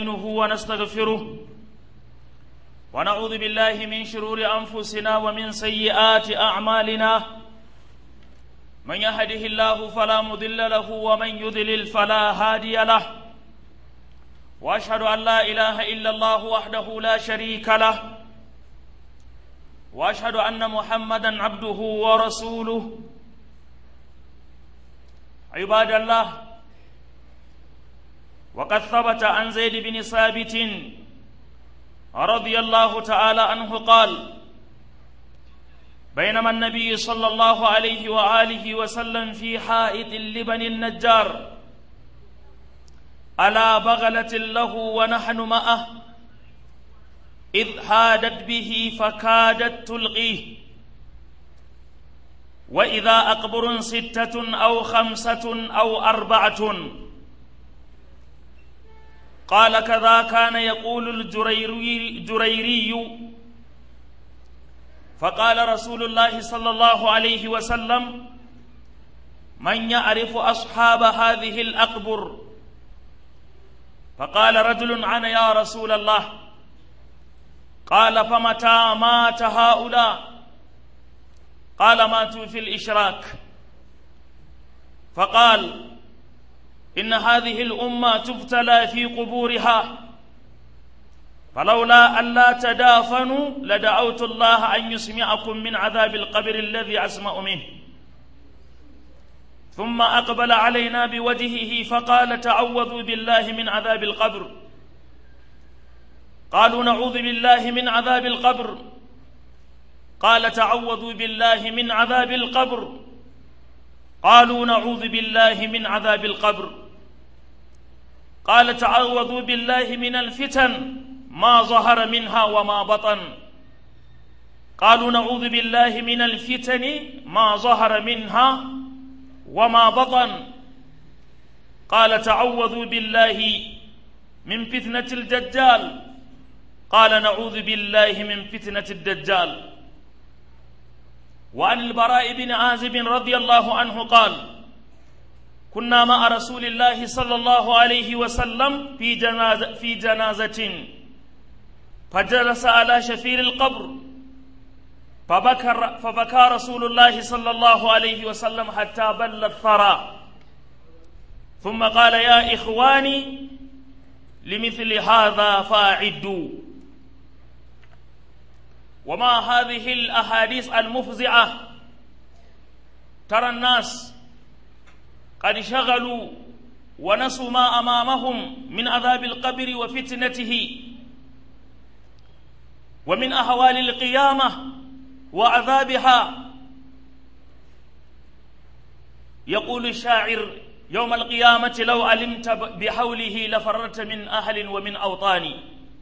نستعينه ونستغفره ونعوذ بالله من شرور أنفسنا ومن سيئات أعمالنا من يهده الله فلا مضل له ومن يضلل فلا هادي له واشهد ان لا اله الا الله وحده لا شريك له واشهد ان محمدا عبده ورسوله عباد الله وقد ثبت عن زيد بن ثابت رضي الله تعالى عنه قال بينما النبي صلى الله عليه واله وسلم في حائط لبن النجار على بغله له ونحن معه اذ حادت به فكادت تلقيه واذا اقبر سته او خمسه او اربعه قال كذا كان يقول الجريري جريري فقال رسول الله صلى الله عليه وسلم من يعرف اصحاب هذه الاقبر فقال رجل انا يا رسول الله قال فمتى مات هؤلاء قال ماتوا في الاشراك فقال ان هذه الامه تبتلى في قبورها فلولا ألا تدافنوا لدعوت الله أن يسمعكم من عذاب القبر الذي أسمع منه ثم أقبل علينا بوجهه فقال تعوذوا بالله من عذاب القبر قالوا نعوذ بالله من عذاب القبر قال تعوذوا بالله من عذاب القبر قالوا نعوذ بالله من عذاب القبر قال تعوذوا بالله من الفتن ما ظهر منها وما بطن قالوا نعوذ بالله من الفتن ما ظهر منها وما بطن قال تعوذوا بالله من فتنة الدجال قال نعوذ بالله من فتنة الدجال وعن البراء بن عازب رضي الله عنه قال كنا مع رسول الله صلى الله عليه وسلم في جنازة, في جنازة فجلس على شفير القبر فبكر فبكى رسول الله صلى الله عليه وسلم حتى بل الثرى ثم قال يا إخواني لمثل هذا فاعدوا وما هذه الأحاديث المفزعة ترى الناس قد شغلوا ونسوا ما أمامهم من عذاب القبر وفتنته ومن أهوال القيامة وعذابها يقول الشاعر يوم القيامة لو علمت بحوله لفررت من أهل ومن أوطان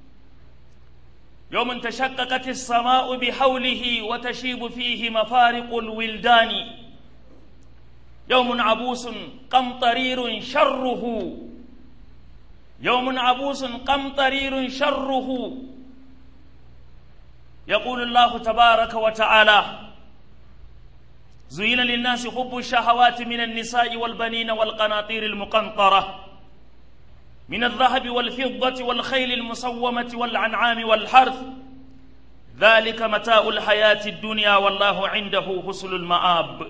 يوم تشققت السماء بحوله وتشيب فيه مفارق الولدان يوم عبوس قمطرير شره يوم عبوس قمطرير شره يقول الله تبارك وتعالى زين للناس حب الشهوات من النساء والبنين والقناطير المقنطرة من الذهب والفضة والخيل المسومة والأنعام والحرث ذلك متاع الحياة الدنيا والله عنده حسن المآب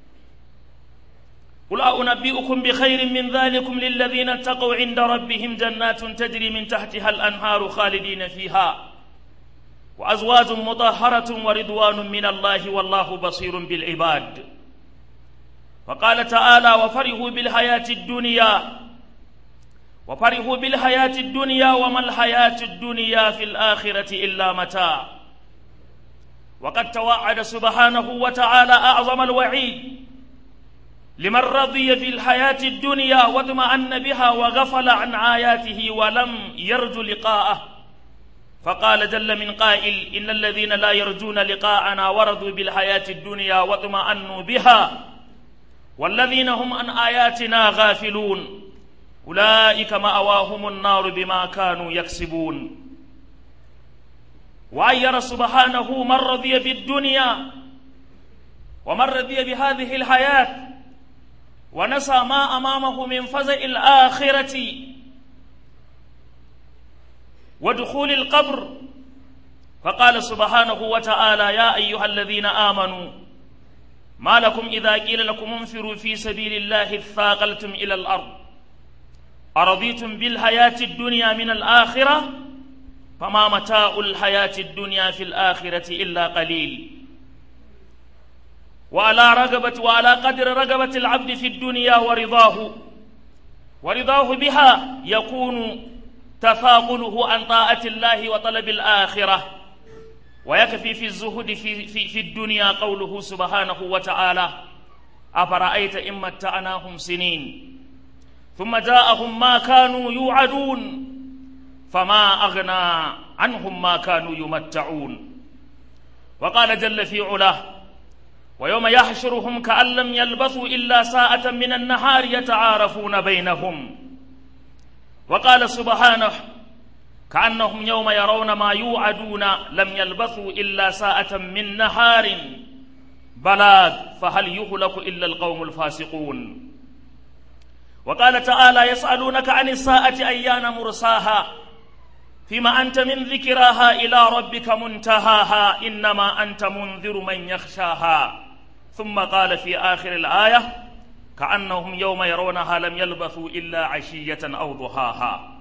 قل أنبئكم بخير من ذلكم للذين اتقوا عند ربهم جنات تجري من تحتها الأنهار خالدين فيها وأزواج مطهرة ورضوان من الله والله بصير بالعباد وقال تعالى وفرحوا بالحياة الدنيا وفرحوا بالحياة الدنيا وما الحياة الدنيا في الآخرة إلا متاع وقد توعد سبحانه وتعالى أعظم الوعيد لمن رضي بالحياة الدنيا واطمأن بها وغفل عن آياته ولم يرجو لقاءه فقال جل من قائل إن الذين لا يرجون لقاءنا ورضوا بالحياة الدنيا واطمأنوا بها والذين هم عن آياتنا غافلون أولئك مأواهم النار بما كانوا يكسبون وعير سبحانه من رضي بالدنيا ومن رضي بهذه الحياة ونسى ما أمامه من فزع الآخرة ودخول القبر فقال سبحانه وتعالى يا أيها الذين آمنوا ما لكم إذا قيل لكم انفروا في سبيل الله اثاقلتم إلى الأرض أرضيتم بالحياة الدنيا من الآخرة فما متاع الحياة الدنيا في الآخرة إلا قليل وعلى رغبة وعلى قدر رغبة العبد في الدنيا ورضاه ورضاه بها يكون تثاقله عن طاعة الله وطلب الآخرة ويكفي في الزهد في, في, في الدنيا قوله سبحانه وتعالى أفرأيت إن متعناهم سنين ثم جاءهم ما كانوا يوعدون فما أغنى عنهم ما كانوا يمتعون وقال جل في علاه ويوم يحشرهم كأن لم يلبثوا إلا ساعة من النهار يتعارفون بينهم وقال سبحانه كأنهم يوم يرون ما يوعدون لم يلبثوا إلا ساعة من نهار بلاغ فهل يهلك إلا القوم الفاسقون وقال تعالى يسألونك عن الساعة أيان مرساها فيما أنت من ذكراها إلى ربك منتهاها إنما أنت منذر من يخشاها ثم قال في آخر الآية كأنهم يوم يرونها لم يلبثوا إلا عشية أو ضحاها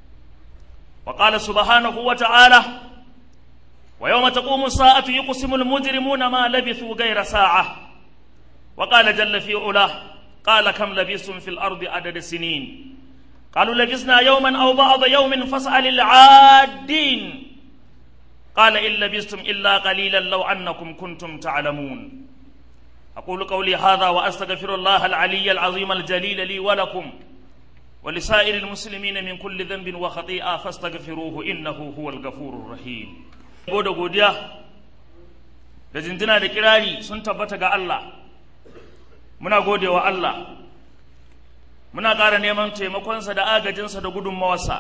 وقال سبحانه وتعالى ويوم تقوم الساعة يقسم المجرمون ما لبثوا غير ساعة وقال جل في علاه قال كم لبثتم في الأرض عدد سنين قالوا لبثنا يوما أو بعض يوم فاسأل العادين قال إن لبثتم إلا قليلا لو أنكم كنتم تعلمون أقول قولي هذا وأستغفر الله العلي العظيم الجليل لي ولكم ولسائر المسلمين من كل ذنب وخطيئة فاستغفروه إنه هو الغفور الرحيم gode godiya da jinjina da kirari sun tabbata ga Allah muna gode wa Allah muna ƙara neman taimakonsa da agajinsa da gudunmawarsa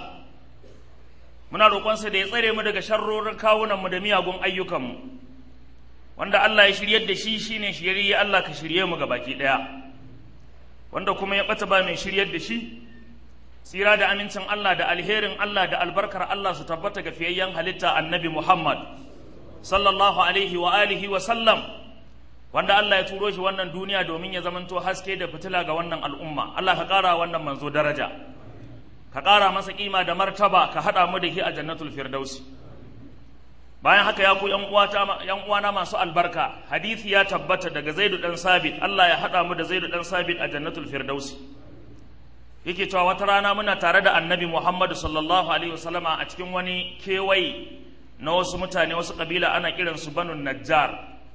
muna roƙonsa da ya tsare mu daga sharrorin kawunanmu da miyagun ayyukanmu wanda Allah ya shiryar da shi shine shiryayye Allah ka shirye mu baki ɗaya wanda kuma ya ɓata ba mai shiryar da shi tsira da amincin Allah da alherin Allah da albarkar Allah su tabbata ga fiyayyen halitta annabi Muhammad sallallahu alaihi wa alihi wa sallam wanda Allah ya turo shi wannan duniya domin ya zamanto haske da fitila ga wannan al'umma Allah ka ƙara wannan manzo daraja ka ƙara masa kima da martaba ka haɗa mu da shi a jannatul firdausi bayan haka ya ku yan uwana masu albarka hadisi ya tabbata daga zaidu dan sabit Allah ya haɗa mu da zaidu dan sabit a jannatul firdausi yake cewa wata rana muna tare da annabi Muhammadu sallallahu alaihi wasallama a cikin wani kewaye na wasu mutane wasu kabila ana kiransu banu najjar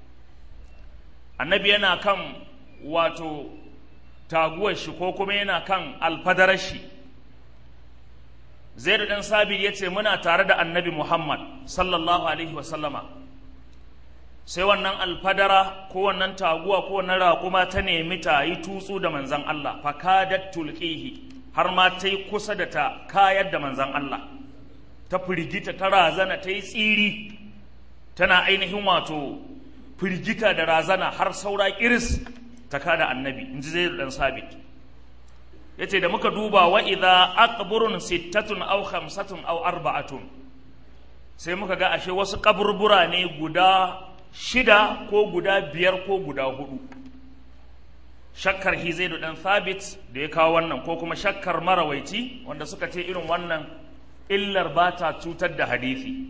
annabi yana kan wato taguwar shi ko kuma yana kan alfadarar shi zai da ɗan sabir ya ce muna tare da annabi muhammad sallallahu alaihi wasallama sai wannan alfadara ko wannan taguwa ko wannan raƙuma ta nemi ta yi tutsu da manzan Allah fakadat tulqihi har ma ta yi kusa da ta kayar da manzan Allah ta firgita ta razana ta yi tsiri tana ainihin wato firgita da razana har saura kiris ta kada annabi in ji zai dan sabit ya ce da muka duba wa idha aqburun sittatun aw khamsatun aw arba'atun sai muka ga ashe wasu kaburbura ne guda shida ko guda biyar ko guda hudu shakkar hizaidu dan thabit da ya kawo wannan ko kuma shakkar marawaici wanda suka ce irin wannan illar ba ta cutar da hadisi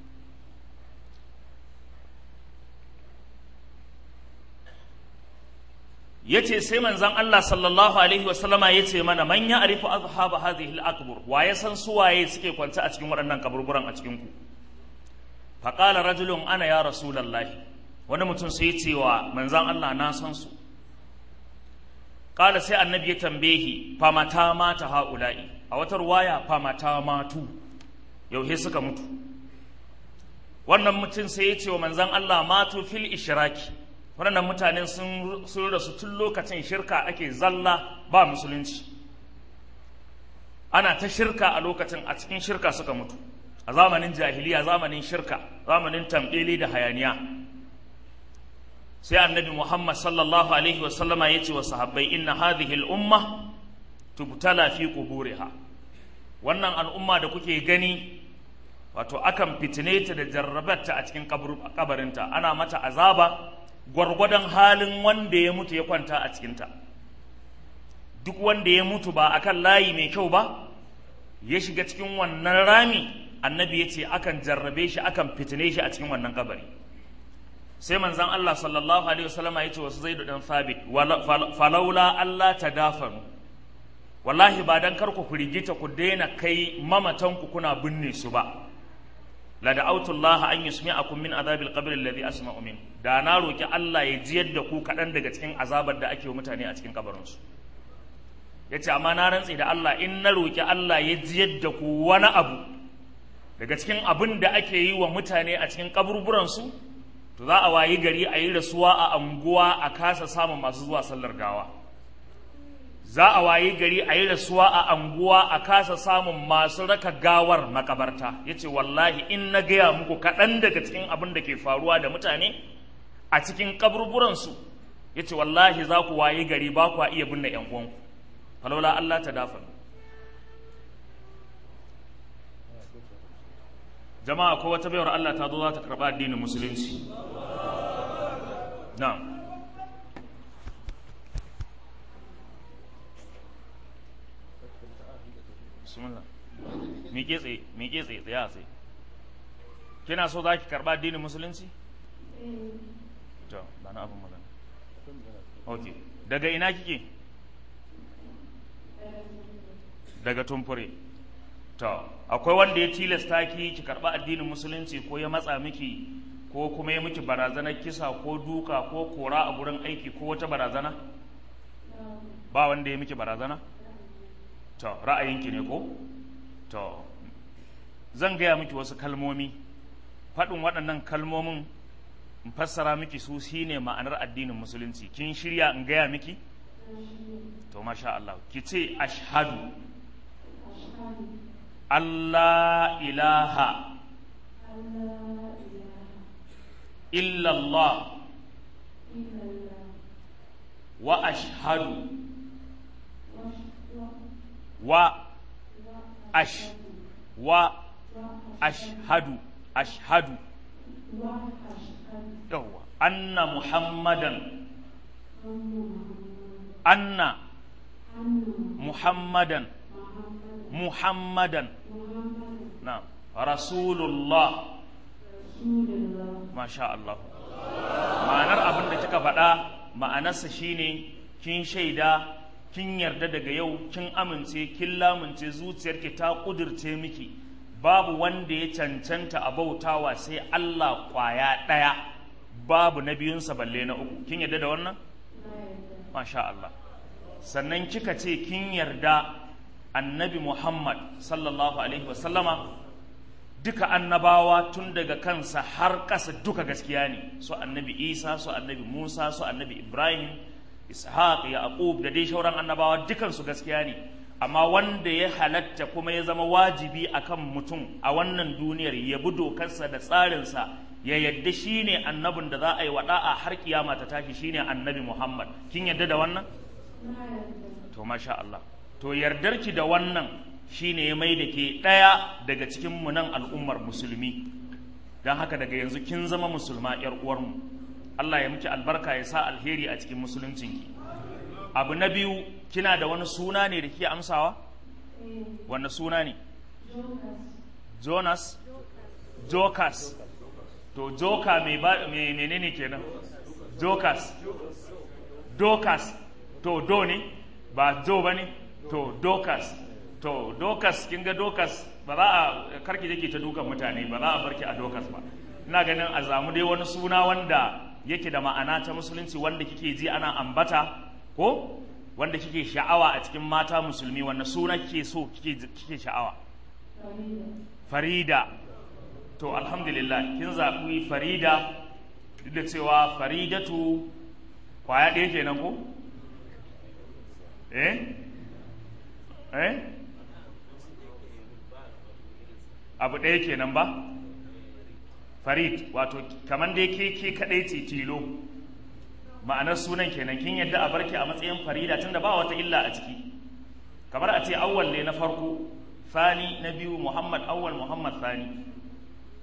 ya ce sai manzan Allah sallallahu alaihi wasallama ya ce mana man ya arifu azhaba hadhihi al-akbur wa ya san suwaye suke kwance a cikin waɗannan kaburburan a cikin ku faƙala rajulun ana ya rasulallahi wani mutum sai ce wa manzan Allah na san su ƙala sai annabi ya tambehi famata mata ha'ula'i a wata ruwaya famata matu yauhe suka mutu wannan mutum sai ya ce wa manzan Allah matu fil ishiraki waɗannan mutane sun rasu tun lokacin shirka ake zalla ba musulunci ana ta shirka a lokacin a cikin shirka suka mutu a zamanin jahiliya zamanin shirka zamanin tambeli da hayaniya sai annabi muhammad sallallahu alaihi wasallama ya ce wa sahabbai inna hadhihi al'umma tubtala fi quburiha wannan al'umma da kuke gani wato akan fitine ta da jarrabarta a cikin kabarinta ana mata azaba gwargwadon halin wanda ya mutu ya kwanta a cikinta duk wanda ya mutu ba akan layi mai kyau ba ya shiga cikin wannan rami annabi ya ce akan jarrabe shi akan fitine shi a cikin wannan kabari sai manzan Allah sallallahu alaihi wasallama ya ce wasu zaidu dan sabit falaula Allah ta dafanu wallahi ba dan kar ku firgita ku daina kai mamatan ku kuna binne su ba la da'awtu Allah an yusmi'akum min azabil qabr alladhi asma'u min da na roki Allah ya jiyar da ku kadan daga cikin azabar da ake wa mutane a cikin kabarin su yace amma na rantsi da Allah in na roki Allah ya jiyar da ku wani abu daga cikin abin da ake yi wa mutane a cikin kaburburan su to za a wayi gari a yi rasuwa a anguwa a kasa samun masu zuwa sallar gawa za a wayi gari a yi rasuwa a anguwa a kasa samun masu raka gawar makabarta ya ce wallahi in na gaya muku kaɗan daga cikin abin da ke faruwa da mutane a cikin kaburburansu ya ce wallahi za ku wayi gari ba ku iya binne ‘yan uwanku falola Allah ta dafa jama'a ko wata bayar Allah ta zo za ta karɓa addinin musulunci na'am bismillah miƙe tsaye miƙe tsaye tsaye a tsaye kina so za ki karɓa addinin musulunci to ba na abin magana ok daga ina kike daga tumfure to akwai wanda ya tilasta ki ki karɓa addinin musulunci ko ya matsa miki ko kuma ya miki barazanar kisa ko duka ko kora a gurin aiki ko wata barazana ba wanda ya miki barazana to ra'ayinki ne ko to zan gaya miki wasu kalmomi faɗin waɗannan kalmomin in fassara miki su shine ma'anar addinin musulunci kin shirya in gaya miki to masha Allah ki ce ashhadu Allah ilaha illallah wa ashhadu wa ash wa ashhadu ashhadu yawwa anna muhammadan anna muhammadan muhammadan na rasulullah masha Allah ma'anar abin da kika faɗa ma'anarsa shine kin shaida kin yarda daga yau kin amince kin lamunce zuciyarki ta kudirce miki babu wanda ya cancanta a bautawa sai Allah kwaya ɗaya babu na biyunsa balle na uku kin yarda da wannan masha Allah sannan kika ce kin yarda annabi Muhammad sallallahu alaihi wasallama duka annabawa tun daga kansa har ƙasa duka gaskiya ne su annabi Isa su annabi Musa su annabi Ibrahim ishaq yaqub da dai shauran annabawa dukansu gaskiya ne amma wanda ya halatta kuma ya zama wajibi akan mutum a wannan duniyar ya bi dokarsa da tsarinsa ya yadda shine annabin da za a yi wada'a har kiyama ta tashi shine annabi muhammad kin yadda da wannan to masha Allah to yardarki da wannan shine ya mai da ke ɗaya daga cikin mu nan al'ummar musulmi don haka daga yanzu kin zama musulma 'yar uwarmu Allah ya miki albarka ya sa alheri a cikin musuluncinki abu na biyu kina da wani suna ne da ke amsawa wani suna ne jonas jokas to joka mai menene kenan jokas dokas to do ne ba jo ba ne to dokas to dokas kin ga dokas ba za a karki jake ta dukan mutane ba za a barki a dokas ba ina ganin a zamu dai wani suna wanda yake da ma'ana ta musulunci wanda kike ji ana ambata ko wanda kike sha'awa a cikin mata musulmi wanda suna kike so kike kike sha'awa farida to alhamdulillah kin zaɓi farida duk da cewa faridatu kwaya ɗaya kenan ko eh eh abu ɗaya kenan ba farid wato kamar dai ke ke kaɗai ce tilo ma'anar sunan kenan kin yadda a barki a matsayin farida tunda ba wata illa a ciki kamar a ce awwal ne na farko fani na biyu muhammad awwal muhammad fani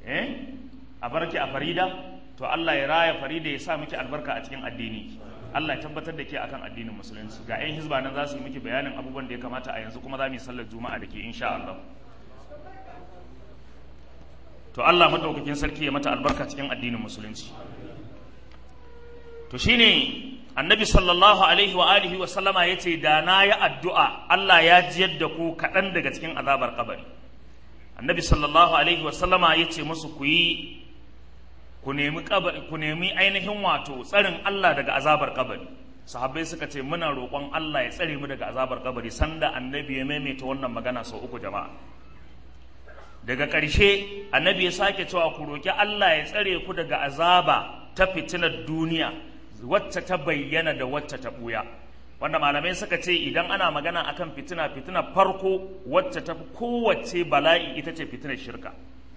eh a barki a farida to Allah ya raya farida ya sa miki albarka a cikin addini Allah ya tabbatar da ke akan addinin musulunci ga 'yan hizba nan za su yi miki bayanin abubuwan da ya kamata a yanzu kuma za mu yi sallar juma'a da ke insha Allah to Allah madaukakin sarki ya mata albarka cikin addinin musulunci to shine annabi sallallahu alaihi wa alihi wa sallama yace da na yi addu'a Allah ya jiyar da ku kaɗan daga cikin azabar kabari annabi sallallahu alaihi wa sallama yace musu ku yi ku nemi ku nemi ainihin wato tsarin Allah daga azabar kabari sahabbai suka ce muna roƙon Allah ya tsare mu daga azabar kabari sanda annabi ya maimaita wannan magana sau uku jama'a daga ƙarshe annabi ya sake cewa ku roƙi Allah ya tsare ku daga azaba ta fitinar duniya wacce ta bayyana da wacce ta ɓuya wanda malamai suka ce idan ana magana akan fitina fitina farko wacce ta fi kowace bala'i ita ce fitinar shirka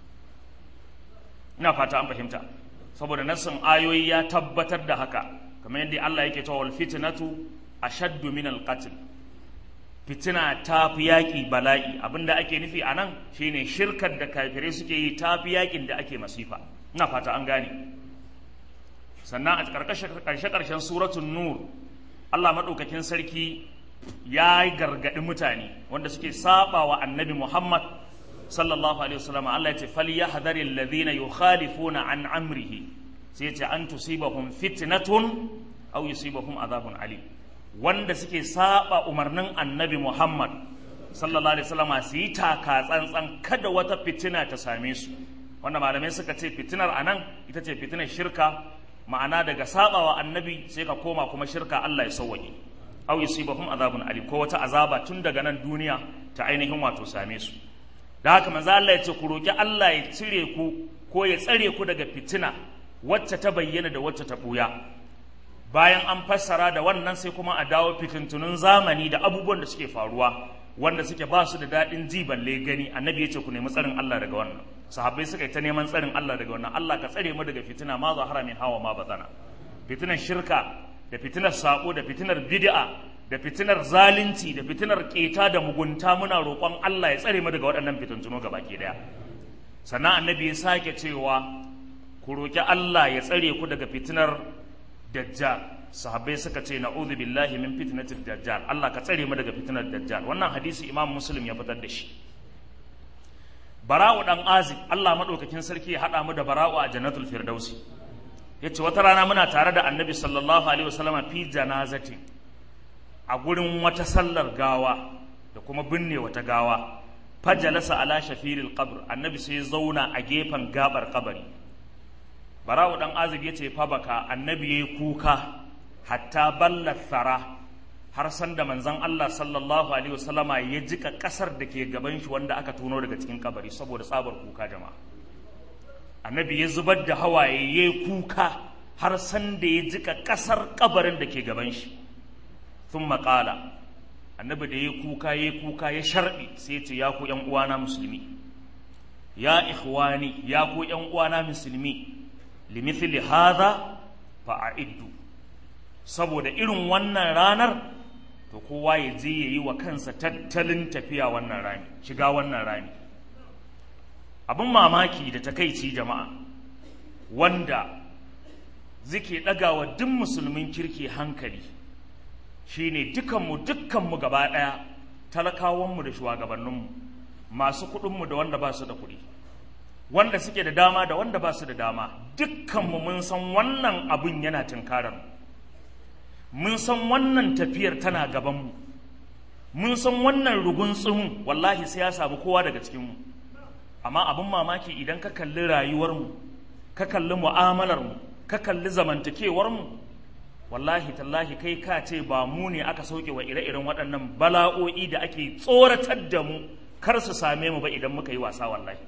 ina fata an fahimta saboda nassin ayoyi ya tabbatar da haka kamar yadda Allah yake cewa wal fitnatu ashaddu min al qatl fitina ta fi yaƙi bala'i abinda ake nufi a nan shine shirkar da kafirai suke yi ta fi yaƙin da ake masifa ina fata an gane sannan a ƙarshe-ƙarshen suratun nur allah maɗaukakin sarki ya yi gargaɗi mutane wanda suke saba wa annabi muhammad sallallahu alaihi wasallam allah ya ce fal ya hadari alladhina yukhalifuna an amrihi sai ya ce an tusibahum fitnatun aw yusibahum azabun alim wanda suke saba umarnin annabi Muhammad sallallahu alaihi wasallam su yi taka tsantsan kada wata fitina ta same su wanda malamai suka ce fitinar anan ita ce fitinar shirka ma'ana daga sabawa annabi sai ka koma kuma shirka Allah ya sauwaƙe aw yusibahum azabun alim ko wata azaba tun daga nan duniya ta ainihin wato same su da haka manzo Allah ya ce ku roki Allah ya cire ku ko ya tsare ku daga fitina wacce ta bayyana da wacce ta buya bayan an fassara da wannan sai kuma a dawo fitintunun zamani da abubuwan da suke faruwa wanda suke ba su da daɗin ji balle gani annabi ya ce ku nemi tsarin Allah daga wannan sahabbai suka yi ta neman tsarin Allah daga wannan Allah ka tsare mu daga fitina ma zahara min hawa ma batana fitinar shirka da fitinar sako da fitinar bid'a da fitinar zalunci da fitinar keta da mugunta muna roƙon Allah ya tsare mu daga waɗannan fitintuno gabaki daya sannan annabi ya sake cewa ku roƙi Allah ya tsare ku daga fitinar dajjal sahabbai suka ce na'udhu billahi min fitnatil dajjal Allah ka tsare mu daga fitnar dajjal wannan hadisi Imam Muslim ya fitar da shi Bara'u dan Azib Allah madaukakin sarki ya hada mu da Bara'u a Jannatul Firdausi yace wata rana muna tare da Annabi sallallahu alaihi wasallam fi janazati a gurin wata sallar gawa da kuma binne wata gawa fajalasa ala shafiril qabr annabi sai zauna a gefen gabar kabari barawu dan azib ya ce fa baka annabi yayi kuka hatta balla thara har san da manzon Allah sallallahu alaihi wasallama ya jika kasar da ke gaban shi wanda aka tuno daga cikin kabari saboda tsabar kuka jama'a annabi ya zubar da hawaye yayi kuka har san da ya jika kasar kabarin da ke gaban shi thumma qala annabi da ya kuka ya kuka ya sharbi sai ya ce ya ku yan uwana musulmi ya ikhwani ya ku yan uwana musulmi limithli hadha fa'iddu saboda irin wannan ranar to kowa ya je ya yi wa kansa tattalin tafiya wannan rami shiga wannan rami abin mamaki da takaici jama'a wanda zike ɗagawa duk musulmin kirki hankali shine dukanmu dukkanmu gaba ɗaya talakawanmu da shugabanninmu masu kuɗinmu da wanda ba su da kuɗi wanda suke da dama da wanda ba su da dama dukkanmu mun san wannan abin yana tunkarar mun san wannan tafiyar tana gabanmu mun san wannan rugun tsumin wallahi sai ya samu kowa daga cikinmu amma abin mamaki idan ka kalli rayuwarmu ka kalli mu'amalarmu ka kalli zamantakewarmu wallahi tallahi kai ka ce ba mu ne aka sauke wa ire-iren waɗannan bala'o'i da ake tsoratar da mu kar su same mu ba idan muka yi wasa wallahi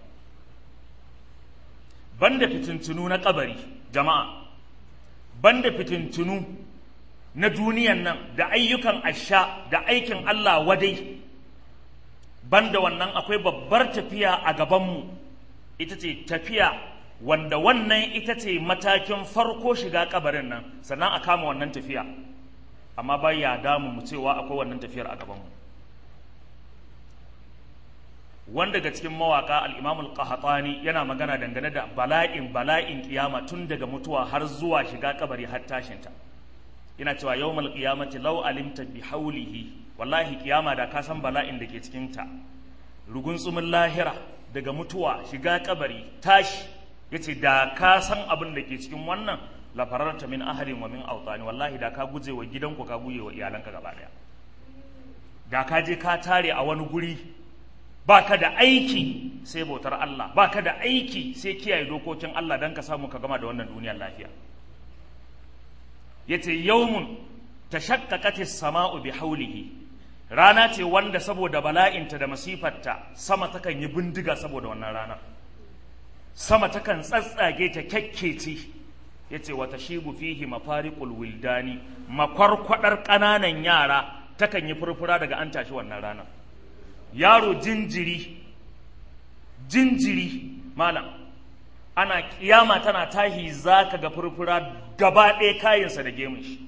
banda fitintunu na kabari jama'a banda fitintunu na duniyan nan da ayyukan asha da aikin Allah wadai banda wannan akwai babbar tafiya a gabanmu ita ce tafiya wanda wannan ita ce matakin farko shiga kabarin nan sannan a kama wannan tafiya amma ba ya damu mu cewa akwai wannan tafiyar a gabanmu wanda daga cikin mawaka al-Imam al-Qahtani yana magana dangane da bala'in bala'in kiyama tun daga mutuwa har zuwa shiga kabari har tashinta yana cewa yawmal qiyamati law alimta bi haulihi wallahi kiyama da ka san bala'in da ke cikin ta rugun tsumin lahira daga mutuwa shiga kabari tashi yace da ka san abin da ke cikin wannan la fararta min ahalin wa min awtani wallahi da ka guje wa gidanku ka guje wa iyalanka gaba daya da ka je ka tare a wani guri baka da aiki sai bautar Allah baka da aiki sai kiyaye dokokin Allah dan ka samu ka gama da wannan duniyar lafiya yace yawmun tashaqqaqat as-sama'u bi hawlihi rana ce wanda saboda bala'inta da masifarta sama takan yi bindiga saboda wannan rana sama takan tsatsage ta kyakkece yace wata shibu fihi mafariqul wildani makwarkwadar ƙananan yara takan yi furfura daga an tashi wannan rana yaro jinjiri jinjiri malam ana kiyama tana tahi zaka ga furfura gaba ɗaya kayansa da gemun shi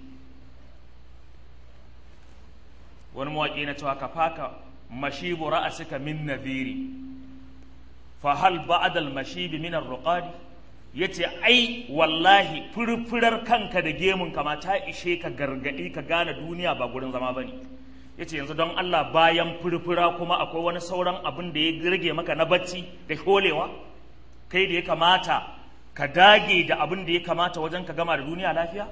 wani mawaƙi na cewa ka faka mashibu ra'asika min nadhiri fa hal ba'da al mashibi min ar ruqadi yace ai wallahi furfurar kanka da gemun ka ma ta ishe ka gargadi ka gane duniya ba gurin zama bane yace yanzu don Allah bayan furfura kuma akwai wani sauran abin da ya rage maka na bacci da holewa kai da ya kamata ka dage da abin da ya kamata wajen ka gama da duniya lafiya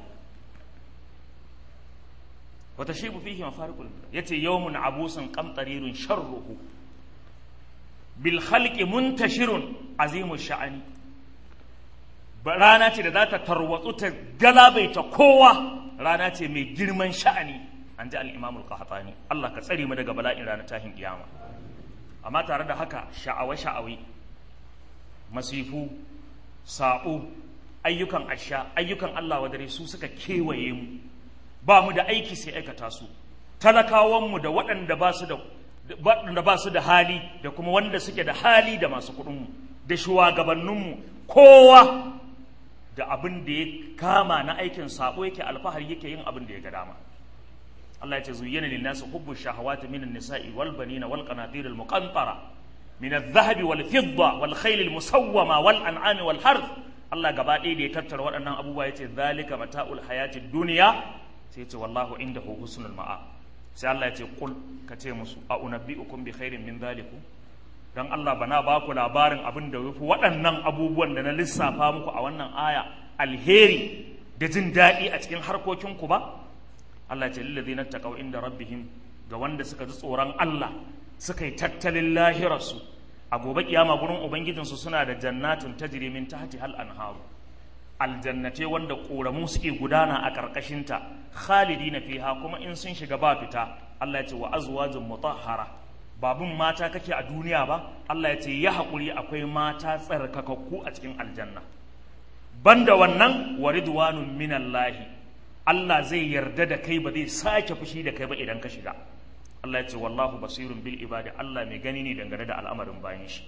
wata shi bu fihi mafarikul yace yawmun abusun qamtarirun sharruhu bil khalqi muntashirun azimu sha'ani rana ce da za ta tarwatsu ta galabaita kowa rana ce mai girman sha'ani an ji al-imam al-qahtani Allah ka tsare mu daga bala'in ranar tahin kiyama amma tare da haka sha'awa sha'awi masifu sa'o ayyukan asha ayyukan Allah wadare su suka kewaye mu ba mu da aiki sai aikata su talakawanmu da waɗanda ba su da waɗanda ba su da hali da kuma wanda suke da hali da masu kuɗinmu da shugabanninmu kowa da abin da ya kama na aikin sabo yake alfahari yake yin abin da ya ga dama Allah ya ce zuyyana lin nasu hubbu shahawati minan nisa'i wal banina wal qanatir al muqantara min adh-dhahabi wal fidda wal khayl al musawwama wal an'ami wal harth Allah gaba ɗaya da ya tattara waɗannan abubuwa ya ce zalika mata'ul hayatid dunya sai ce wallahu indahu husnul ma'a sai Allah ya ce kul ka ce musu a unabbi'ukum bi khairin min zalikum dan Allah bana ba ku labarin abin da yafi waɗannan abubuwan da na lissafa muku a wannan aya alheri da jin daɗi a cikin harkokinku ba Allah ya ce lillazina taqaw inda rabbihim ga wanda suka ji tsoron Allah suka yi tattalin lahirarsu a gobe kiyama gurin ubangijinsu suna da jannatin tajri min tahti hal anharu aljannate wanda ƙoramu suke gudana a ƙarƙashinta khalidina fiha kuma in sun shiga ba fita Allah ya ce wa azwajun mutahhara babun mata kake a duniya ba Allah ya ce ya haƙuri akwai mata tsarkakakku a cikin aljanna banda wannan wa ridwanun minallahi Allah zai yarda da kai ba zai sake fushi da kai ba idan ka shiga Allah ya ce wallahu basirun bil ibadi Allah mai gani ne dangane da al'amarin bayan shi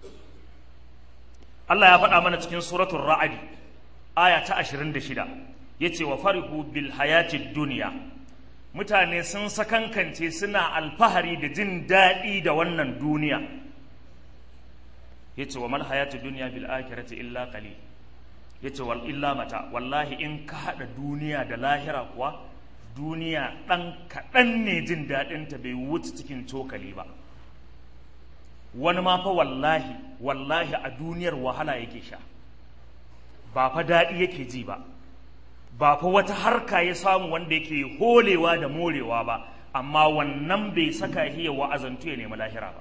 Allah ya faɗa mana cikin suratul ra'adi aya ta 26 yace wa farihu bil hayatid dunya mutane sun sakankance suna alfahari da jin daɗi da wannan duniya yace wa mal hayatid dunya bil akhirati illa qalil yace wal illa mata wallahi in ka hada duniya da lahira kuwa duniya dan kaɗan ne jin daɗin ta bai wuce cikin cokali ba wani ma fa wallahi wallahi a duniyar wahala yake sha ba fa daɗi yake ji ba ba fa wata harka ya samu wanda yake holewa da morewa ba amma wannan bai saka shi ya wa'azantu ya nemi lahira ba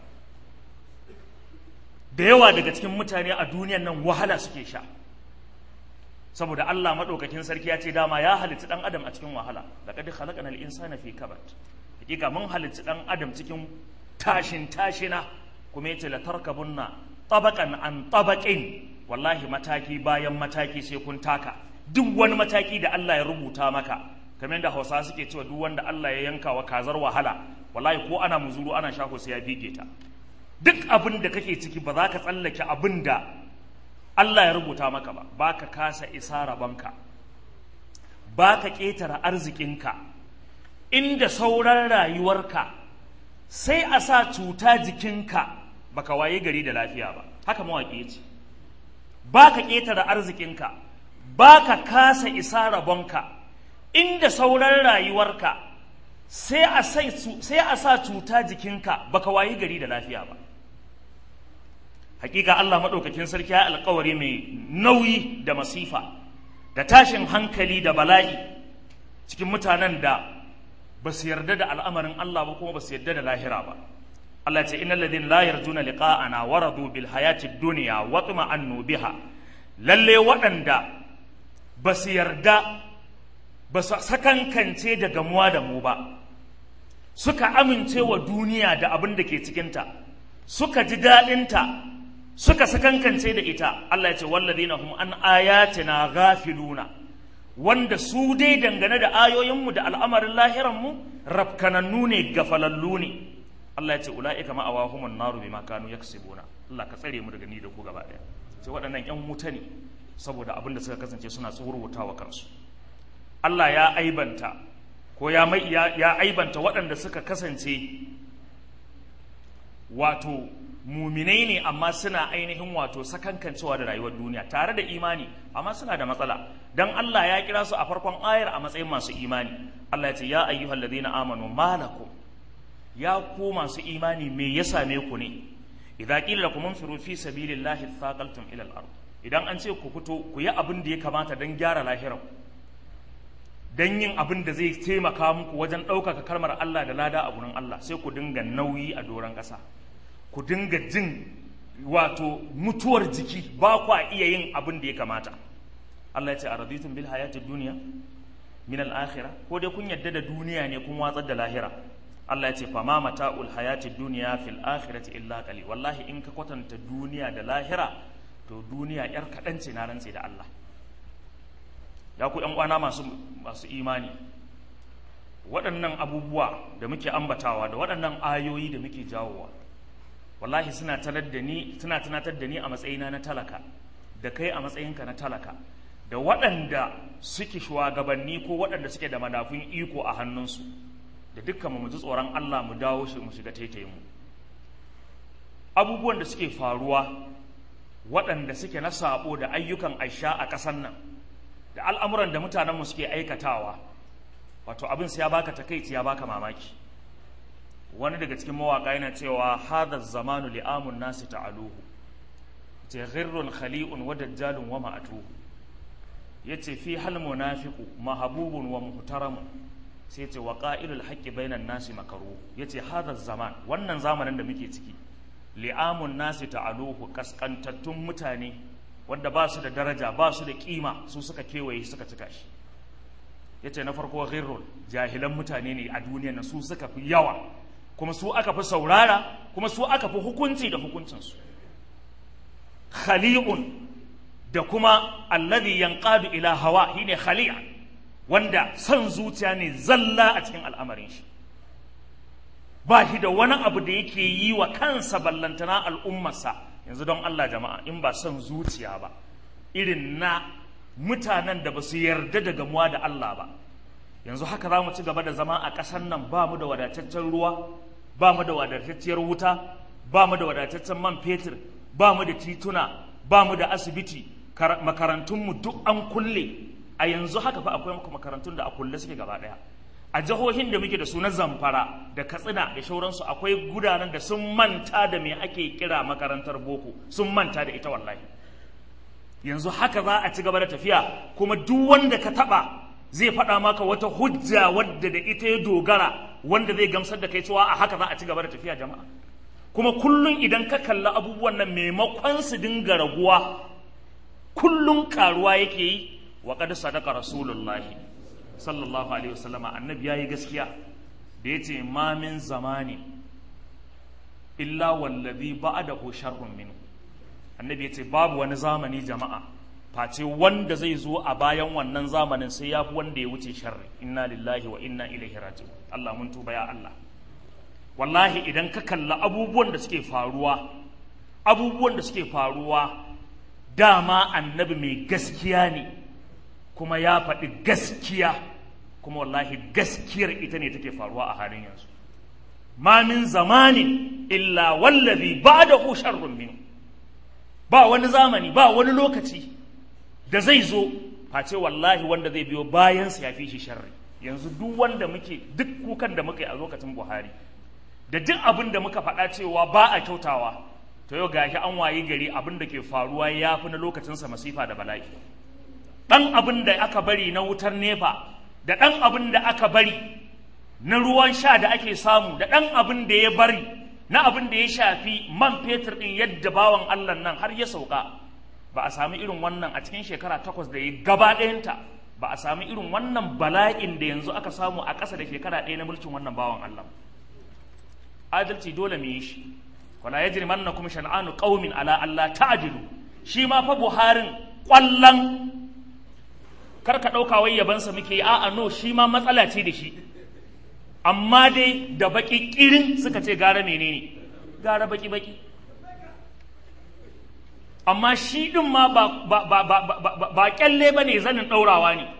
da yawa daga cikin mutane a duniyan nan wahala suke sha saboda Allah maɗaukakin sarki ya ce dama ya halitta ɗan adam a cikin wahala laqad khalaqana al-insana fi kabad hakika mun halitta ɗan adam cikin tashin tashina kuma yace la tarkabunna tabaqan an tabaqin wallahi mataki bayan mataki sai kun taka duk wani mataki da Allah ya rubuta maka kamar yadda Hausa suke cewa duk wanda Allah ya yanka wa kazar wahala wallahi ko ana muzuru ana shako sai ya bige ta duk abin da kake ciki ba za ka tsallake abin da Allah ya rubuta maka ba ba ka kasa isa rabonka ba ka ƙetare arzikinka inda sauran rayuwarka sai a sa cuta jikinka baka waye gari da lafiya ba haka mawaƙi ya ce ba ka ƙetare arzikinka ba ka kasa isa rabonka inda sauran rayuwarka sai a sa cuta jikinka baka wayi gari da lafiya ba hakika Allah maɗaukakin sarki ya alkawari mai nauyi da masifa da tashin hankali da bala'i cikin mutanen da ba su yarda da al'amarin Allah ba kuma ba su yarda da lahira ba Allah ce innal ladina la yarjuna liqa'ana wa radu bil hayati dunya wa tuma'annu biha lalle waɗanda ba su yarda ba su sakankance da gamuwa da mu ba suka amince wa duniya da abin da ke cikinta suka ji daɗinta suka sakankance da ita Allah ya ce walladina hum an ayatina ghafiluna wanda su dai dangane da ayoyinmu da al'amarin lahiranmu rafkanannu ne gafalallu ne Allah ya ce ula'ika ma'awahumun naru bima kanu yaksibuna Allah ka tsare mu daga ni da ku gaba daya sai waɗannan ƴan wuta ne saboda abin da suka kasance suna tsurwutawa kansu Allah ya aibanta ko ya mai ya aibanta waɗanda suka kasance wato muminai ne amma suna ainihin wato sakankancewa da rayuwar duniya tare da imani amma suna da matsala dan Allah ya kira su a farkon ayar a matsayin masu imani Allah ya ce ya ayyuhal ladina amanu malakum ya ku masu imani me ya same ku ne idza qila lakum anfiru fi sabilillahi thaqaltum ila al-ard idan an ce ku fito ku yi abin da ya kamata dan gyara lahirar dan yin abin da zai taimaka muku wajen ɗaukaka kalmar Allah da lada a gurin Allah sai ku dinga nauyi a doron ƙasa ku dinga jin wato mutuwar jiki ba kwa iya yin abin da ya kamata Allah ya ce a raditun bil hayati duniya min al akhirah ko dai kun yadda da duniya ne kun watsar da lahira Allah ya ce fa ma mata'ul hayati duniya fil akhirati illa qali wallahi in ka kwatanta duniya da lahira to duniya yar kadan ce na rantse da Allah ya ku yan uwana masu masu imani waɗannan abubuwa da muke ambatawa da waɗannan ayoyi da muke jawowa wallahi suna tanar da ni suna tunatar da ni a matsayina na talaka da kai a matsayinka na talaka da waɗanda suke shugabanni ko waɗanda suke da madafun iko a hannunsu da dukkan mu ji tsoron Allah mu dawo shi mu shiga taitayin mu abubuwan da suke faruwa waɗanda suke na sabo da ayyukan aisha a ƙasar nan da al'amuran da mutanenmu suke aikatawa wato abin sai ya baka takaici ya baka mamaki wani daga cikin mawaƙa yana cewa hadha zamanu li'amun nasi ta'aluhu ce ghirrun khali'un wa dajjalun wa ma'atuhu yace fi hal munafiqu mahabubun wa muhtaram sai ce wa qa'ilul haqqi bainan nasi makaru yace hadha zaman wannan zamanin da muke ciki li'amun nasi ta'aluhu kaskantattun mutane wanda ba su da daraja ba su da kima su suka kewaye suka cika shi yace na farko ghirrun jahilan mutane ne a duniya na su suka fi yawa kuma su aka fi saurara kuma su aka fi hukunci da hukuncinsu khali'un da kuma alladhi yanqadu ila hawa shine khali'a wanda son zuciya ne zalla a cikin al'amarin shi ba shi da wani abu da yake yi wa kansa ballantana al'ummarsa yanzu don Allah jama'a in ba son zuciya ba irin na mutanen da ba su yarda da gamuwa da Allah ba yanzu haka za mu ci gaba da zama a ƙasar nan ba mu da wadataccen ruwa ba mu da wadatacciyar wuta ba mu da wadataccen man fetur ba mu da tituna ba mu da asibiti makarantunmu duk an kulle a yanzu haka fa akwai makarantun da a kulle suke gaba ɗaya a jihohin da muke da su na zamfara da katsina da shauransu akwai gudanar da sun manta da me ake kira makarantar boko sun manta da ita wallahi yanzu haka za a ci gaba da tafiya kuma duk wanda ka taba zai faɗa maka wata hujja wadda da ita ya dogara wanda zai gamsar da kai cewa a haka za a ci gaba da tafiya jama'a kuma kullum idan ka kalli abubuwan nan maimakon su dinga raguwa kullum karuwa yake yi wa qad sadaqa rasulullahi sallallahu alaihi wasallama annabi yayi gaskiya da yace ma min zamani illa wallazi ba'dahu sharrun minhu annabi yace babu wani zamani jama'a face wanda zai zo a bayan wannan zamanin sai ya fi wanda ya wuce sharri inna lillahi wa inna ilaihi raji'un Allah mun tuba ya Allah wallahi idan ka kalla abubuwan da suke faruwa abubuwan da suke faruwa dama annabi mai gaskiya ne kuma ya faɗi gaskiya kuma wallahi gaskiyar ita ne take faruwa a halin yanzu ma min zamanin illa wallazi ba'dahu sharrun minhu ba wani zamani ba wani lokaci da zai zo face wallahi wanda zai biyo bayansa ya fi shi sharri yanzu duk wanda muke duk kukan da muka yi a lokacin buhari da duk abin da muka faɗa cewa ba a kyautawa to yau gashi an wayi gari abin da ke faruwa ya fi na lokacinsa masifa da bala'i ɗan abin da aka bari na wutar nefa da ɗan abin da aka bari na ruwan sha da ake samu da ɗan abin da ya bari na abin da ya shafi man fetur ɗin yadda bawan Allah nan har ya sauka ba a sami irin wannan a cikin shekara takwas da ya gaba ɗayanta ba a sami irin wannan bala'in da yanzu aka samu a ƙasa da shekara ɗaya na mulkin wannan bawan Allah adalci dole mu yi shi wala yajrimannakum shan'anu qaumin ala Allah ta'dilu shi ma fa Buharin ƙwallon kar ka ɗauka wai yabansa muke yi a'a no shi ma matsala ce da shi amma dai da baki kirin suka ce gara menene gara baki baki amma shi din ma ba ba ba ba ba ba kyalle bane zanin daurawa ne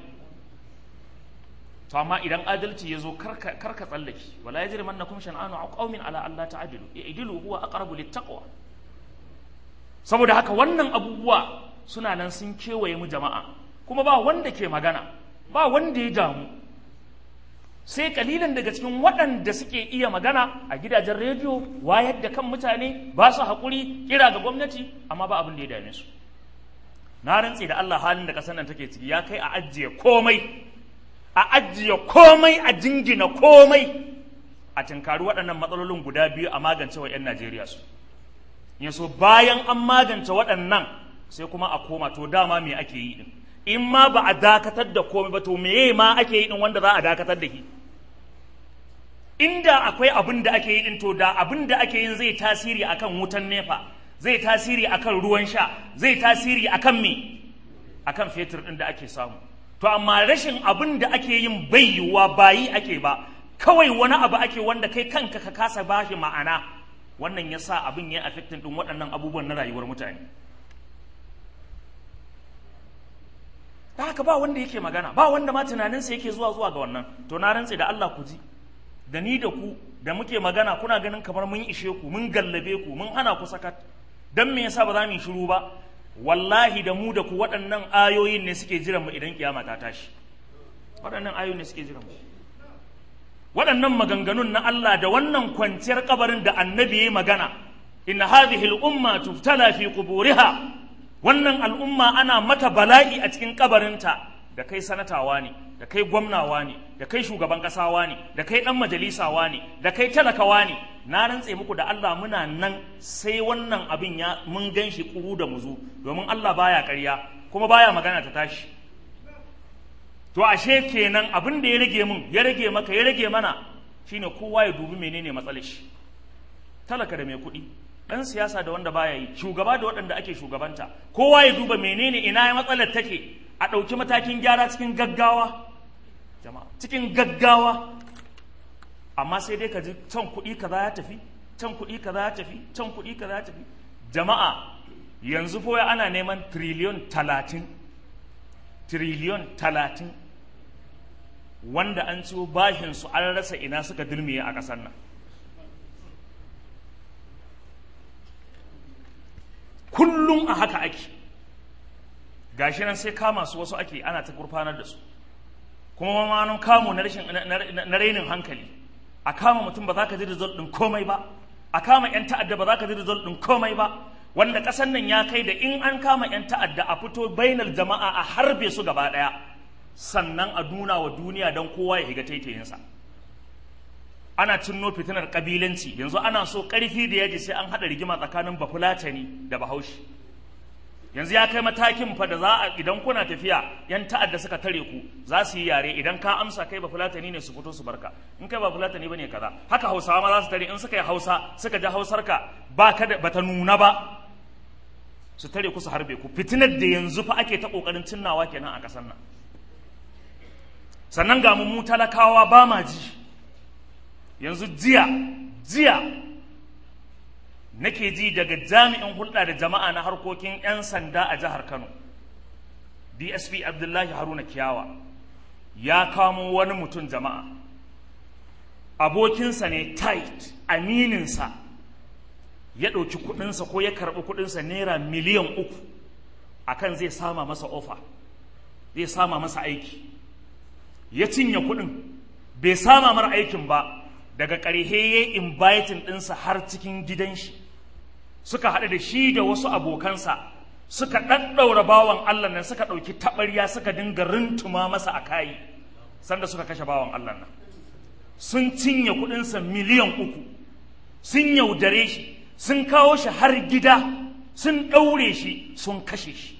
to amma idan adalci ya zo karka karka tsallake wala yajri mannakum shan'anu qaumin ala alla ta'dilu i'dilu huwa aqrabu littaqwa saboda haka wannan abubuwa suna nan sun kewaye mu jama'a kuma ba wanda ke magana ba wanda ya damu sai kalilan daga cikin waɗanda suke iya magana a gidajen rediyo wayar da kan mutane ba su haƙuri kira ga gwamnati amma ba abin da ya dame su na rantse da Allah halin da ƙasar nan take ciki ya kai a ajiye komai a ajiye komai a jingina komai a tinkari waɗannan matsalolin guda biyu a magance wa 'yan Najeriya su yaso bayan an magance waɗannan sai kuma a koma to dama me ake yi din in ma ba a dakatar da komai ba to meye ma ake yi din wanda za a dakatar da shi inda akwai abin da ake yi din to da abin da ake yin zai tasiri akan wutan nefa zai tasiri akan ruwan sha zai tasiri akan me akan fetur din da ake samu to amma rashin abin da ake yin bai yiwuwa bayi ake ba kawai wani abu ake wanda kai kanka ka kasa bashi ma'ana wannan ya sa abin ya affectin din waɗannan abubuwan na rayuwar mutane da haka ba wanda yake magana ba wanda ma tunaninsa yake zuwa zuwa ga wannan to na rantse da Allah ku ji da ni da ku da muke magana kuna ganin kamar mun ishe ku mun gallabe ku mun hana ku sakat dan me yasa ba za mu yi shiru ba wallahi da mu da ku waɗannan ayoyin ne suke jiran mu idan kiyama ta tashi waɗannan ayoyin ne suke jiran mu waɗannan maganganun na Allah da wannan kwanciyar kabarin da annabi ya yi magana inna hadhihi al-umma tuftala fi quburiha wannan al'umma ana mata bala'i a cikin kabarinta da kai sanatawa ne da kai gwamnawa ne da kai shugaban kasawa ne da kai dan majalisawa ne da kai talakawa ne na rantse muku da Allah muna nan sai wannan abin ya mun gan shi kuru da muzu domin Allah baya ƙarya kuma baya magana ta tashi to ashe kenan abin da ya rage mun ya rage maka ya rage mana shine kowa ya dubi menene matsalar shi talaka da mai kuɗi ɗan siyasa da wanda baya yi shugaba da waɗanda ake shugabanta kowa ya duba menene ina ya matsalar take a ɗauki matakin gyara cikin gaggawa jama'a cikin gaggawa amma sai dai ka ji can kuɗi kaza ya tafi can kuɗi kaza ya tafi can kuɗi kaza ya tafi jama'a yanzu foya ana neman triliyon talatin triliyon talatin wanda an ciwo bashinsu an rasa ina suka dirmiye a ƙasar nan kullum a haka ake gashi nan sai kama su wasu ake ana ta gurfanar da su kuma mamanin kamo na rashin na rainin hankali a kama mutum ba za ka ji result din komai ba a kama yan ta'adda ba za ka ji result din komai ba wanda kasan nan ya kai da in an kama yan ta'adda a fito bainar jama'a a harbe su gaba daya sannan a nuna wa duniya don kowa ya higa taitayinsa ana cinno fitinar kabilanci yanzu ana so karfi da yaji sai an hada rigima tsakanin bafulatani da bahaushe yanzu ya kai matakin fa da za a idan kuna tafiya yan ta'adda suka tare ku za su yi yare idan ka amsa kai bafulatani ne su fito su barka in kai bafulatani bane kaza haka hausawa ma za su tare in suka yi hausa suka ji hausarka ba ka da bata nuna ba su tare ku su harbe ku fitinar da yanzu fa ake ta kokarin cinnawa kenan a kasar nan sannan ga mu talakawa ba ma ji yanzu jiya jiya nake ji daga jami'in hulɗa da jama'a na harkokin 'yan sanda a jihar kano dsp abdullahi haruna kiyawa ya kamo wani mutum jama'a abokinsa ne tight amininsa ya ɗauki kuɗinsa ko ya karɓi kuɗinsa naira miliyan uku akan zai sama masa ofa zai sama masa aiki ya cinye kuɗin bai sama mara aikin ba daga ƙarhe ya inviting ɗinsa har cikin gidan shi suka haɗu da shi da wasu abokansa suka ɗaɗɗaura bawan Allah nan suka ɗauki taɓarya suka dinga rintuma masa a kayi sanda suka kashe bawan Allah nan sun cinye kuɗinsa miliyan uku sun yaudare shi sun kawo shi har gida sun ɗaure shi sun kashe shi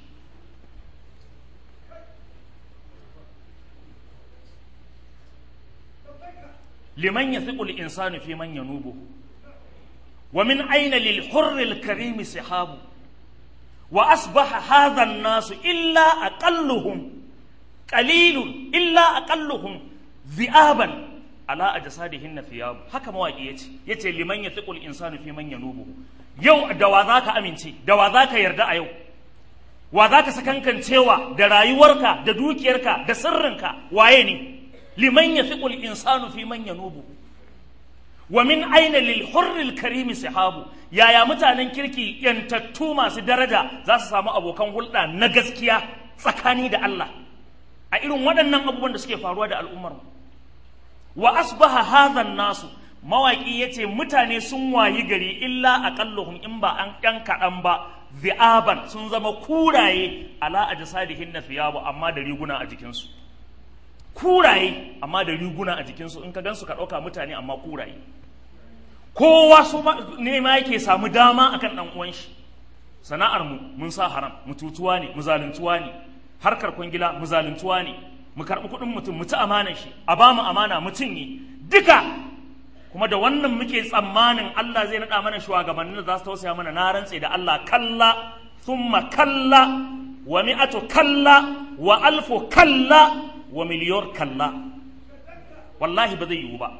liman ya fi insanu fi man ya nubu wa min aina lil hurril karimi sihabu wa asbaha hadha nasu illa aqalluhum qalilun illa aqalluhum dhi'aban ala ajsadihin thiyab haka mawaki yace yace liman ya fi insanu fi man ya nubu yau da wa zaka amince da wa zaka yarda a yau wa zaka sakankancewa da rayuwarka da dukiyarka da sirrinka waye ne liman yafiqu al-insanu fi man yanubu wa min aina lil hurril karimi sahabu yaya mutanen kirki yantattu masu daraja za su samu abokan hulɗa na gaskiya tsakani da Allah a irin waɗannan abubuwan da suke faruwa da al'ummar mu wa asbaha hadha nasu mawaki yace mutane sun wayi gari illa aqalluhum in ba an ɗan kaɗan ba zi'aban sun zama kuraye ala ajsadihin thiyabu amma da riguna a jikinsu kuraye amma da riguna a jikinsu in ka gansu ka ɗauka mutane amma kuraye kowa su ne ma yake samu dama akan ɗan uwan shi sana'ar mu mun sa haram mututuwa ne mu zaluntuwa ne harkar kwangila mu zaluntuwa ne mu karɓi kuɗin mutum mu ci amanar shi a ba mu amana mu cinye duka kuma da wannan muke tsammanin Allah zai naɗa mana shugabannin da za su tausaya mana na rantse da Allah kalla thumma kalla wa mi'atu kalla wa alfu kalla wa miliyar kalla wallahi ba zai yiwu ba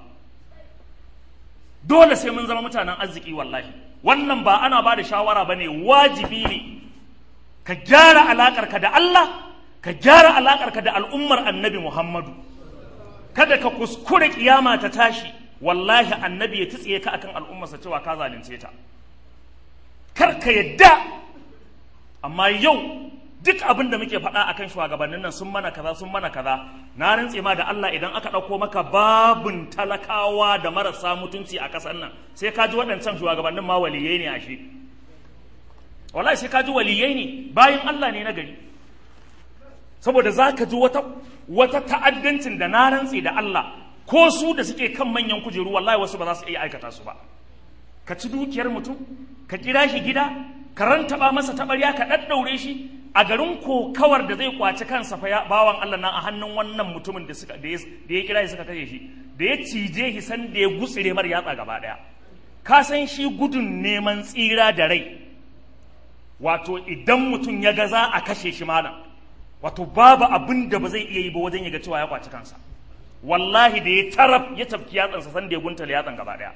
dole sai mun zama mutanen arziki wallahi wannan ba ana ba da shawara ba ne wajibi ne ka gyara alaƙarka da Allah ka gyara alaƙarka da al'ummar annabi Muhammadu kada ka kuskure kiyama ta tashi wallahi annabi ya tsiye ka akan al'ummarsa cewa ka zalunce ta kar ka yadda amma yau duk abin da muke faɗa akan shugabannin nan sun mana kaza sun mana kaza na rantse ma da Allah idan aka ɗauko maka babun talakawa da marasa mutunci a ƙasar nan sai ka ji waɗancan shugabannin ma waliyai ne ashe wallahi sai ka ji waliyai ne bayan Allah ne na gari saboda za ka ji wata wata ta'addancin da na rantse da Allah ko su da suke kan manyan kujeru wallahi wasu ba za su iya aikata su ba ka ci dukiyar mutum ka kira shi gida ka rantaba masa taɓarya ka ɗaɗɗaure shi a garin kokawar da zai kwaci kansa fa bawan Allah nan a hannun wannan mutumin da suka da ya kira shi suka kashe shi da ya cije shi san da ya gutsire mar yatsa gaba daya ka san shi gudun neman tsira da rai wato idan mutum ya ga za a kashe shi malam wato babu abin da ba zai iya yi ba wajen ya ga cewa ya kwaci kansa wallahi da ya taraf ya tafki yatsansa san da ya guntale yatsan gaba daya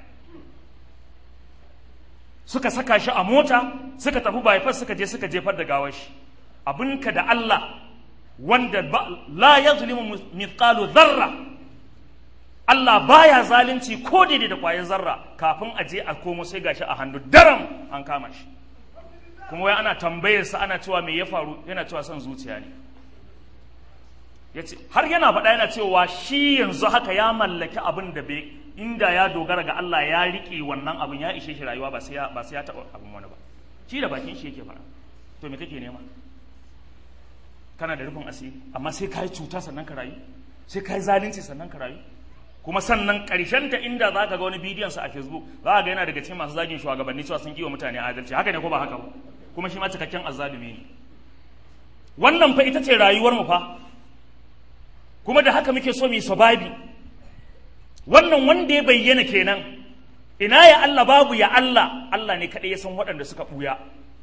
suka saka shi a mota suka tafi bypass suka je suka jefar da gawar shi abinka da Allah wanda la ya zulimu mithqalu zarra Allah baya zalunci ko daidai da kwayar zarra kafin a je a komo sai gashi a hannu daram an kama shi kuma wai ana tambayar sa ana cewa me ya faru yana cewa son zuciya ne yace har yana faɗa yana cewa shi yanzu haka ya mallaki abin da bai inda ya dogara ga Allah ya riƙe wannan abin ya ishe shi rayuwa ba sai ya ba sai ya taɓa abin wani ba shi da bakin shi yake faɗa to me kake nema kana da rufin asiri amma sai ka yi cuta sannan ka rayu sai ka yi zalunci sannan ka rayu kuma sannan ƙarshen ta inda za ka ga wani bidiyon sa a facebook za ka ga yana daga cikin masu zagin shugabanni cewa sun kiwa mutane adalci haka ne ko ba haka ba kuma shi ma cikakken azzalumi ne wannan fa ita ce rayuwar mu fa kuma da haka muke so mu yi sababi wannan wanda ya bayyana kenan ina ya Allah babu ya Allah Allah ne kaɗai ya san waɗanda suka ɓuya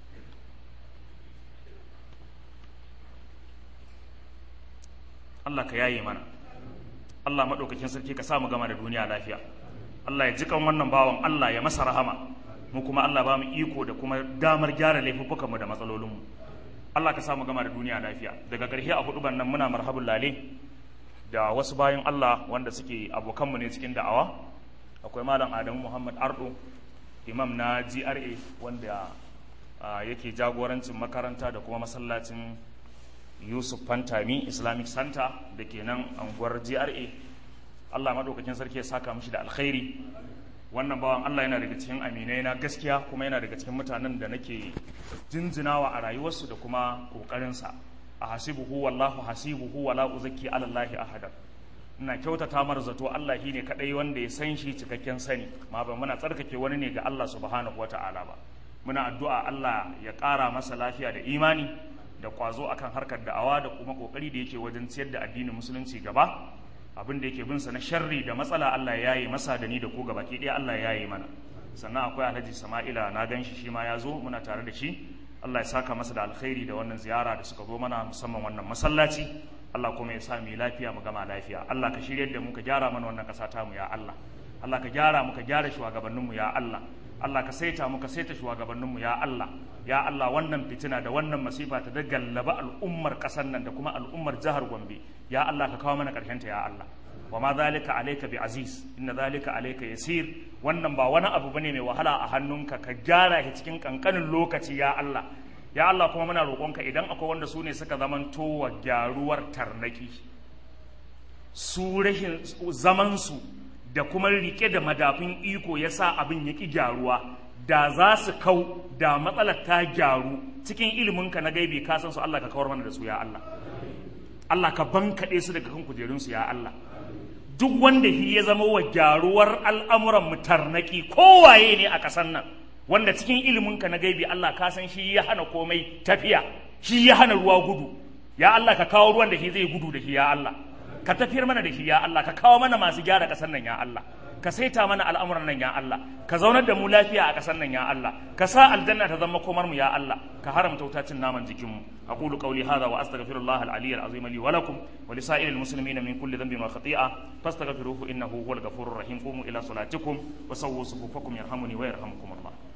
Allah ka yaye mana Allah maɗaukakin sarki ka samu gama da duniya lafiya Allah ya jikan wannan bawan Allah ya masa rahama mu kuma Allah ba mu iko da kuma damar gyara laifuffukanmu da matsalolinmu Allah ka samu gama da duniya lafiya daga ƙarshe a hudu nan muna marhabun lale da wasu bayan Allah wanda suke abokanmu ne cikin da'awa akwai malam Adamu Muhammad Ardo imam na gra wanda yake jagorancin makaranta da kuma masallacin yusuf fantami islamic center da ke nan anguwar gra allah maɗaukakin sarki ya saka mishi da alkhairi wannan bawan allah yana daga cikin aminai na gaskiya kuma yana daga cikin mutanen da nake jinjinawa a rayuwarsu da kuma ƙoƙarinsa a hasibuhu wallahu hasibuhu wala uzakki alallahi ahada ina kyautata mar zato Allah shine kadai wanda ya san shi cikakken sani ma ba muna tsarkake wani ne ga Allah subhanahu wata'ala ba muna addu'a Allah ya ƙara masa lafiya da imani da kwazo akan harkar da'awa da kuma kokari da yake wajen ciyar da addinin musulunci gaba abin da yake bin sa na sharri da matsala Allah ya yi masa da ni da ku gaba ke ɗaya Allah ya yi mana sannan akwai Alhaji Sama'ila na gan shi shi ma ya zo muna tare da shi Allah ya saka masa da alkhairi da wannan ziyara da suka zo mana musamman wannan masallaci Allah kuma ya sa mu lafiya mu gama lafiya Allah ka shiryar da mu ka gyara mana wannan ƙasa ta mu ya Allah Allah ka gyara mu ka gyara shugabannin mu ya Allah Allah ka saita mu ka saita shugabannin mu ya Allah ya Allah wannan fitina da wannan masifa ta da gallaba al'ummar ƙasar nan da kuma al'ummar jihar Gombe ya Allah ka kawo mana ƙarshen ta ya Allah wa ma zalika alayka bi aziz inna zalika alayka yasir wannan ba wani abu bane mai wahala a hannunka ka gyara shi cikin kankanin lokaci ya Allah ya Allah kuma muna roƙonka idan akwai wanda su ne suka zamanto wa gyaruwar tarnaki su rashin zamansu da kuma rike da madafin iko ya sa abin ya ƙi gyaruwa da za su kau da matsalar ta gyaru cikin iliminka na gaibi ka san su Allah ka kawar mana da su ya Allah Allah ka bankaɗe su daga kan kujerunsu ya Allah duk wanda shi ya zama wa gyaruwar al'amuran mu tarnaki kowaye ne a ƙasar nan wanda cikin iliminka na gaibi Allah ka san shi ya hana komai tafiya shi ya hana ruwa gudu ya Allah ka kawo ruwan da shi zai gudu da shi ya Allah ka tafiyar mana da shi ya Allah ka kawo mana masu gyara ƙasar nan ya Allah ka saita mana al'amuran nan ya Allah ka zaunar da mu lafiya a ƙasar nan ya Allah ka sa aljanna ta zama komar mu ya Allah ka haramta wutacin naman jikin mu aqulu qawli hadha wa astaghfirullah al-aliyyil azim li wa lakum wa li sa'iril muslimina min kulli dhanbin wa khati'a fastaghfiruhu innahu huwal ghafurur rahim qumu ila salatikum wa sawwu sufufakum yarhamuni wa yarhamukum Allah